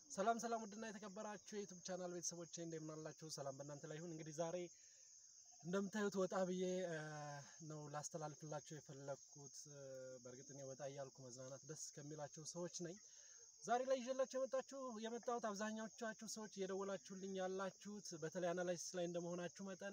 ሰላም ሰላም፣ ውድና የተከበራችሁ የዩቱብ ቻናል ቤተሰቦቼ እንደምን አላችሁ? ሰላም በእናንተ ላይ ይሁን። እንግዲህ ዛሬ እንደምታዩት ወጣ ብዬ ነው ላስተላልፍላችሁ የፈለግኩት። በእርግጥ እኔ ወጣ እያልኩ መዝናናት ደስ ከሚላቸው ሰዎች ነኝ። ዛሬ ላይ ይዤላችሁ የመጣችሁ የመጣሁት አብዛኛዎቻችሁ ሰዎች እየደወላችሁልኝ ያላችሁት በተለይ አናላይሲስ ላይ እንደመሆናችሁ መጠን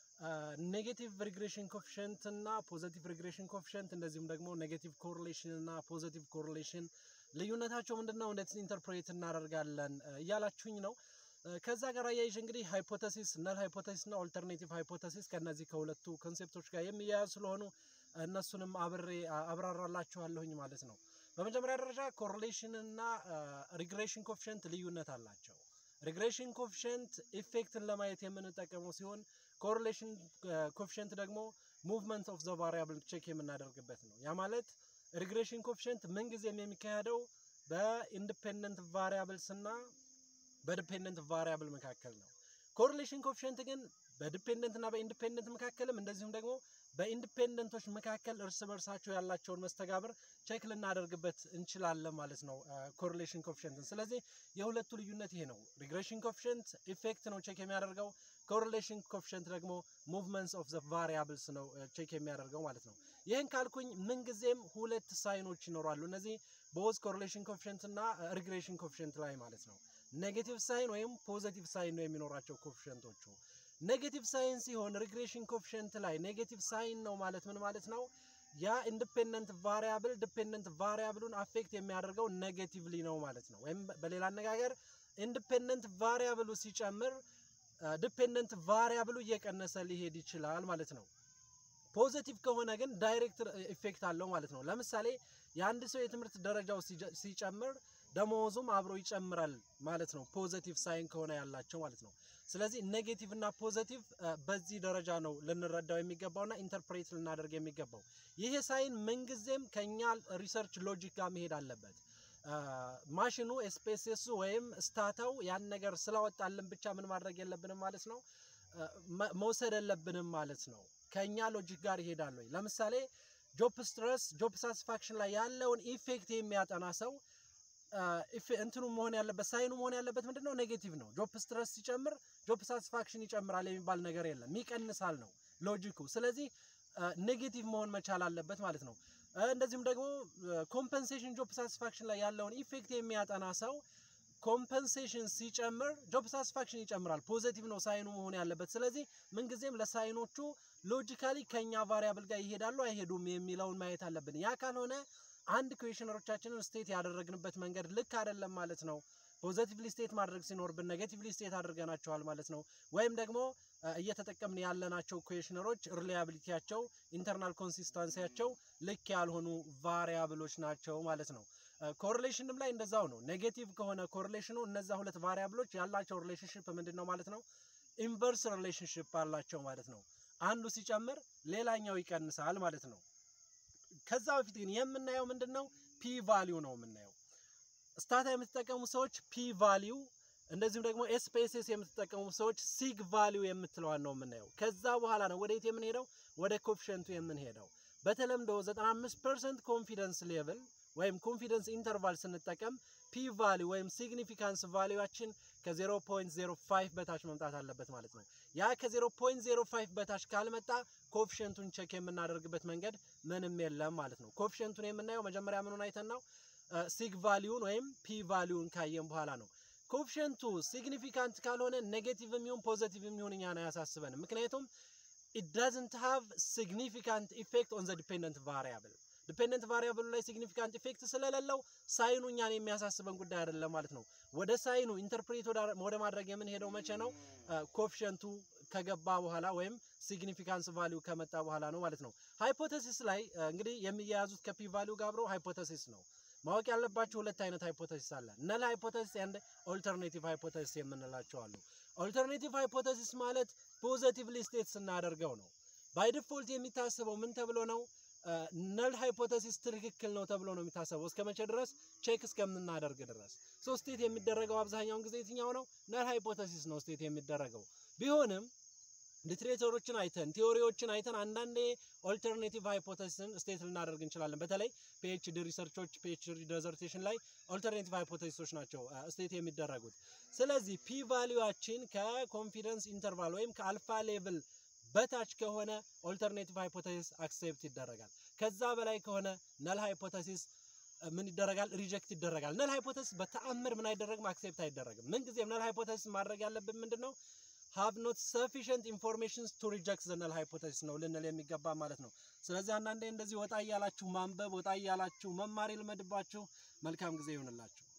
ኔጌቲቭ ሪግሬሽን ኮፊሽንት እና ፖዘቲቭ ሪግሬሽን ኮፊሽንት እንደዚሁም ደግሞ ኔጌቲቭ ኮሪሌሽን እና ፖዘቲቭ ኮሪሌሽን ልዩነታቸው ምንድን ነው፣ እንዴት ኢንተርፕሬት እናደርጋለን እያላችሁኝ ነው። ከዛ ጋር አያይዤ እንግዲህ ሃይፖተሲስ ነል ሃይፖተሲስ እና ኦልተርኔቲቭ ሃይፖተሲስ ከነዚህ ከሁለቱ ኮንሴፕቶች ጋር የሚያያዝ ስለሆኑ እነሱንም አብሬ አብራራላችኋለሁኝ ማለት ነው። በመጀመሪያ ደረጃ ኮሪሌሽን እና ሪግሬሽን ኮፊሽንት ልዩነት አላቸው። ሪግሬሽን ኮፊሽንት ኢፌክትን ለማየት የምንጠቀመው ሲሆን ኮሪሌሽን ኮፊሽንት ደግሞ ሙቭመንት ኦፍ ዘ ቫሪያብል ቼክ የምናደርግበት ነው። ያ ማለት ሪግሬሽን ኮፊሽንት ምንጊዜም የሚካሄደው በኢንዲፔንደንት ቫሪያብልስ እና በዲፔንደንት ቫሪያብል መካከል ነው። ኮሪሌሽን ኮፊሽንት ግን በዲፔንደንት እና በኢንዲፔንደንት መካከልም እንደዚሁም ደግሞ በኢንዲፔንደንቶች መካከል እርስ በርሳቸው ያላቸውን መስተጋብር ቼክ ልናደርግበት እንችላለን ማለት ነው ኮሪሌሽን ኮፊሽንትን። ስለዚህ የሁለቱ ልዩነት ይሄ ነው። ሪግሬሽን ኮፊሽንት ኢፌክት ነው ቼክ የሚያደርገው፣ ኮሪሌሽን ኮፊሽንት ደግሞ ሙቭመንትስ ኦፍ ዘ ቫሪያብልስ ነው ቼክ የሚያደርገው ማለት ነው። ይህን ካልኩኝ ምንጊዜም ሁለት ሳይኖች ይኖራሉ። እነዚህ ቦዝ ኮሪሌሽን ኮፊሽንት እና ሪግሬሽን ኮፊሽንት ላይ ማለት ነው። ኔጌቲቭ ሳይን ወይም ፖዘቲቭ ሳይን ነው የሚኖራቸው ኮፊሽንቶቹ። ኔጌቲቭ ሳይን ሲሆን ሪግሬሽን ኮፊሽንት ላይ ኔጌቲቭ ሳይን ነው ማለት ምን ማለት ነው? ያ ኢንዲፔንደንት ቫሪያብል ዲፔንደንት ቫሪያብሉን አፌክት የሚያደርገው ኔጌቲቭሊ ነው ማለት ነው። ወይም በሌላ አነጋገር ኢንዲፔንደንት ቫሪያብሉ ሲጨምር ዲፔንደንት ቫሪያብሉ እየቀነሰ ሊሄድ ይችላል ማለት ነው። ፖዘቲቭ ከሆነ ግን ዳይሬክት ኢፌክት አለው ማለት ነው። ለምሳሌ የአንድ ሰው የትምህርት ደረጃው ሲጨምር ደሞዙም አብሮ ይጨምራል ማለት ነው። ፖዘቲቭ ሳይን ከሆነ ያላቸው ማለት ነው። ስለዚህ ኔጌቲቭ እና ፖዘቲቭ በዚህ ደረጃ ነው ልንረዳው የሚገባውና ኢንተርፕሬት ልናደርግ የሚገባው። ይሄ ሳይን ምንጊዜም ከኛ ሪሰርች ሎጂክ ጋር መሄድ አለበት። ማሽኑ ኤስፔስሱ ወይም ስታታው ያን ነገር ስላወጣልን ብቻ ምን ማድረግ የለብንም ማለት ነው፣ መውሰድ የለብንም ማለት ነው። ከኛ ሎጂክ ጋር ይሄዳል ወይ? ለምሳሌ ጆብ ስትረስ ጆብ ሳቲስፋክሽን ላይ ያለውን ኢፌክት የሚያጠና ሰው እንትኑ መሆን ያለበት ሳይኑ መሆን ያለበት ምንድን ነው? ኔጌቲቭ ነው። ጆብ ስትረስ ሲጨምር ጆብ ሳቲስፋክሽን ይጨምራል የሚባል ነገር የለም፣ ይቀንሳል ነው ሎጂኩ። ስለዚህ ኔጌቲቭ መሆን መቻል አለበት ማለት ነው። እንደዚሁም ደግሞ ኮምፐንሴሽን ጆብ ሳቲስፋክሽን ላይ ያለውን ኢፌክት የሚያጠና ሰው ኮምፐንሴሽን ሲጨምር ጆብ ሳቲስፋክሽን ይጨምራል። ፖዘቲቭ ነው ሳይኑ መሆን ያለበት። ስለዚህ ምንጊዜም ለሳይኖቹ ሎጂካሊ ከኛ ቫሪያብል ጋር ይሄዳሉ አይሄዱም የሚለውን ማየት አለብን። ያ ካልሆነ አንድ ኩዌሽነሮቻችንን ስቴት ያደረግንበት መንገድ ልክ አይደለም ማለት ነው። ፖዘቲቭሊ ስቴት ማድረግ ሲኖርብን ኔጌቲቭሊ ስቴት አድርገናቸዋል ማለት ነው። ወይም ደግሞ እየተጠቀምን ያለናቸው ኩዌሽነሮች ሪላያቢሊቲያቸው፣ ኢንተርናል ኮንሲስተንሲያቸው ልክ ያልሆኑ ቫሪያብሎች ናቸው ማለት ነው። ኮሪሌሽንም ላይ እንደዛው ነው። ኔጌቲቭ ከሆነ ኮሪሌሽኑ እነዛ ሁለት ቫሪያብሎች ያላቸው ሪሌሽንሽፕ ምንድን ነው ማለት ነው? ኢንቨርስ ሪሌሽንሽፕ አላቸው ማለት ነው። አንዱ ሲጨምር ሌላኛው ይቀንሳል ማለት ነው። ከዛ በፊት ግን የምናየው ምንድን ነው? ፒ ቫሊዩ ነው የምናየው። ስታታ የምትጠቀሙ ሰዎች ፒ ቫሊዩ፣ እንደዚሁም ደግሞ ኤስፔስስ የምትጠቀሙ ሰዎች ሲግ ቫሊዩ የምትለዋን ነው የምናየው። ከዛ በኋላ ነው ወደ የት የምንሄደው? ወደ ኮፊሽንቱ የምንሄደው። በተለምዶ 95 ፐርሰንት ኮንፊደንስ ሌቭል ወይም ኮንፊደንስ ኢንተርቫል ስንጠቀም ፒ ቫሊዩ ወይም ሲግኒፊካንስ ቫሊዩችን ከ0.05 በታች መምጣት አለበት ማለት ነው። ያ ከ0.05 በታች ካልመጣ ኮፊሽንቱን ቼክ የምናደርግበት መንገድ ምንም የለም ማለት ነው። ኮፊሽንቱን የምናየው መጀመሪያ ምኑን አይተን ነው? ሲግ ቫሊዩን ወይም ፒ ቫሊዩን ካየን በኋላ ነው። ኮፊሽንቱ ሲግኒፊካንት ካልሆነ ኔጌቲቭ የሚሆን ፖዘቲቭ የሚሆን እኛን አያሳስበንም። ምክንያቱም ኢት ዳዝንት ሃቭ ሲግኒፊካንት ኢፌክት ኦን ዘ ዲፔንደንት ቫሪያብል ዲፔንደንት ቫሪያብሉ ላይ ሲግኒፊካንት ኢፌክት ስለሌለው ሳይኑ እኛን የሚያሳስበን ጉዳይ አይደለም ማለት ነው። ወደ ሳይኑ ኢንተርፕሬት ወደ ማድረግ የምንሄደው መቼ ነው? ኮፊሽንቱ ከገባ በኋላ ወይም ሲግኒፊካንስ ቫሊዩ ከመጣ በኋላ ነው ማለት ነው። ሃይፖተሲስ ላይ እንግዲህ የሚያያዙት ከፒ ቫሊዩ ጋር አብረው ሃይፖተሲስ ነው። ማወቅ ያለባቸው ሁለት አይነት ሃይፖተሲስ አለ። ነል ሃይፖተሲስ ኤንድ ኦልተርኔቲቭ ሃይፖተሲስ የምንላቸው አሉ። ኦልተርኔቲቭ ሃይፖተሲስ ማለት ፖዘቲቭሊ ስቴት ስናደርገው ነው። ባይ ዲፎልት የሚታሰበው ምን ተብሎ ነው? ነል ሃይፖተሲስ ትክክል ነው ተብሎ ነው የሚታሰበው። እስከ መቼ ድረስ? ቼክ እስከምናደርግ ድረስ። ሶ ስቴት የሚደረገው አብዛኛውን ጊዜ የትኛው ነው? ነል ሃይፖተሲስ ነው ስቴት የሚደረገው። ቢሆንም ሊትሬቸሮችን አይተን ቲዎሪዎችን አይተን አንዳንዴ ኦልተርኔቲቭ ሃይፖቴሲስን ስቴት ልናደርግ እንችላለን። በተለይ ፒኤችዲ ሪሰርቾች ፒኤችዲ ዲዘርቴሽን ላይ ኦልተርኔቲቭ ሃይፖቴሲሶች ናቸው ስቴት የሚደረጉት። ስለዚህ ፒ ቫሊዩዋችን ከኮንፊደንስ ኢንተርቫል ወይም ከአልፋ ሌቭል በታች ከሆነ ኦልተርኔቲቭ ሃይፖቴሲስ አክሴፕት ይደረጋል። ከዛ በላይ ከሆነ ነል ሃይፖቴሲስ ምን ይደረጋል? ሪጀክት ይደረጋል። ነል ሃይፖቴሲስ በተአምር ምን አይደረግም? አክሴፕት አይደረግም። ምንጊዜም ነል ሃይፖቴሲስ ማድረግ ያለብን ምንድን ነው? ሃቭ ኖት ሰፊሽንት ኢንፎርሜሽንስ ቱ ሪጀክት ዘ ነል ሃይፖቴሲስ ነው ልንል የሚገባ ማለት ነው። ስለዚህ አንዳንዴ እንደዚህ ወጣ እያላችሁ ማንበብ፣ ወጣ እያላችሁ መማር ይልመድባችሁ። መልካም ጊዜ ይሁንላችሁ።